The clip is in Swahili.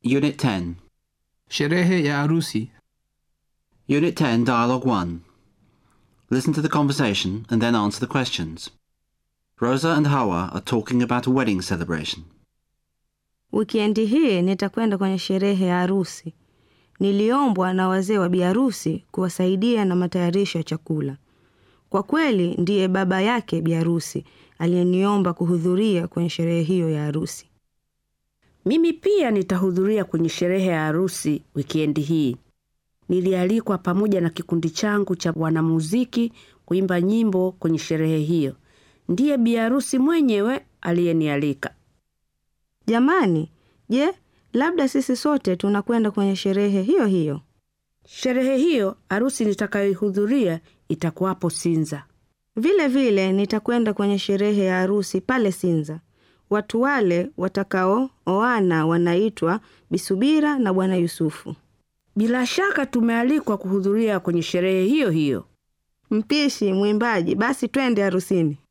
Unit 10. Sherehe ya harusi. Unit 10, Dialogue 1. Listen to the conversation and then answer the questions. Rosa and Hawa are talking about a wedding celebration. Wikendi hii nitakwenda kwenye sherehe ya harusi. Niliombwa na wazee wa biharusi kuwasaidia na matayarisho ya chakula. Kwa kweli ndiye baba yake biharusi aliyeniomba kuhudhuria kwenye sherehe hiyo ya harusi. Mimi pia nitahudhuria kwenye sherehe ya harusi wikendi hii. Nilialikwa pamoja na kikundi changu cha wanamuziki kuimba nyimbo kwenye sherehe hiyo. Ndiye biharusi mwenyewe aliyenialika. Jamani, je, labda sisi sote tunakwenda kwenye sherehe hiyo hiyo? Sherehe hiyo harusi nitakayoihudhuria itakuwapo Sinza. Vile vile nitakwenda kwenye sherehe ya harusi pale Sinza. Watu wale watakaooana wanaitwa Bisubira na Bwana Yusufu. Bila shaka tumealikwa kuhudhuria kwenye sherehe hiyo hiyo. Mpishi, mwimbaji, basi twende harusini.